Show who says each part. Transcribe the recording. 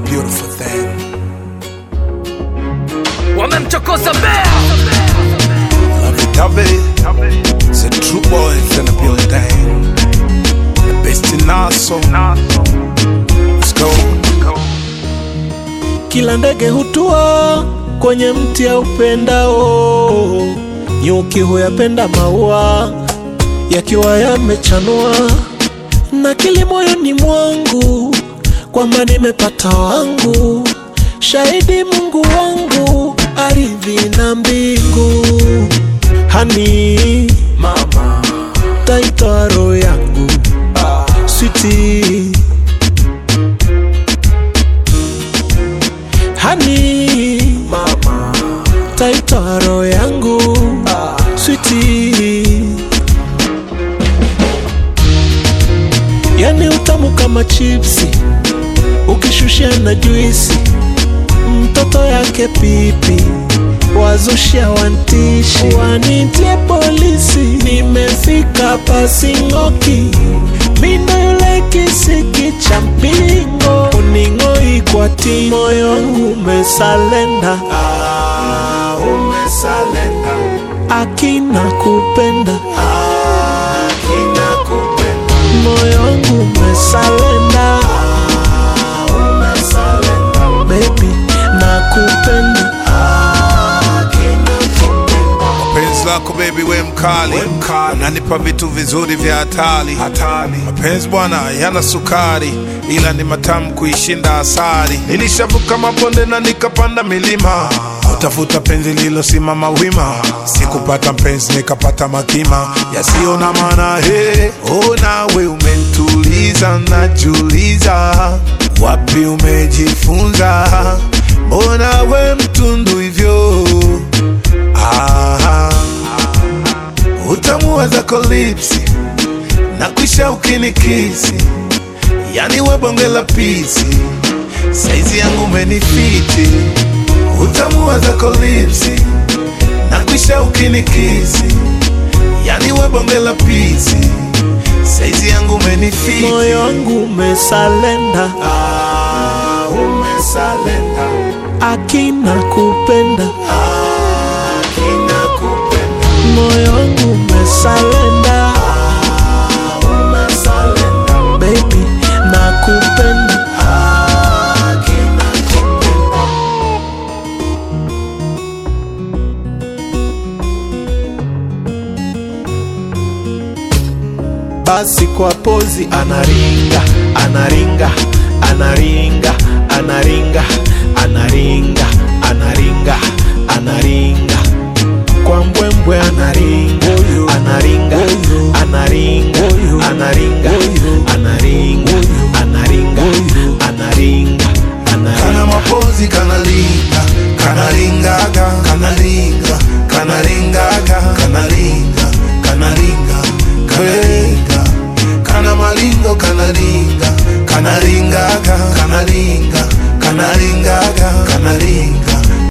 Speaker 1: beautiful thing.
Speaker 2: wamemchokoza bea
Speaker 1: Love it, love it. It's a true boys in the building. The best in Naso. Let's go.
Speaker 3: Kila ndege hutua kwenye mti ya upendao, nyuki huyapenda maua yakiwa yamechanua, na kili moyoni mwangu kwamba nimepata wangu, shahidi Mungu wangu, ardhi na mbingu, hani mama, taitoa roho yangu switi hani mama taitoa roho yangu switi yani utamu kama chipsi ukishushia na juisi mtoto yake pipi wazushia wantishi wanitie polisi nimefika pasing'oki mindo yule kisiki cha mpingo uning'oi kwa ti moyo wangu umesalenda ah, umesalenda akina kupenda akina kupenda moyo wangu umesalenda ah, umesalenda baby nakupenda akina kupenda
Speaker 1: Penzi lako baby we mkali, unanipa vitu vizuri vya hatari. Mapenzi bwana yana sukari, ila ni matamu kuishinda asali. Nilishavuka mabonde na nikapanda milima, utafuta penzi lilosimama wima. Sikupata mpenzi nikapata makima yasiyo na maana. He, oh nawe umentuliza, najuliza wapi umejifunza, mbona we mtundu hivyo Ah, utamu wa zako lipsi na kwisha ukinikisi, yani we bonge la pisi, saizi yangu umenifiti. Utamu wa zako lipsi na kwisha ukinikisi, yani we bonge la pisi, saizi yangu umenifiti.
Speaker 3: moyo wangu umesalenda ah, umesalenda akina kupenda akina kupenda moyo wangu umesalenda ah, umesalenda baby nakupenda akina kupenda basi kwa pozi anaringa anaringa anaringa anaringa anaringa anaringa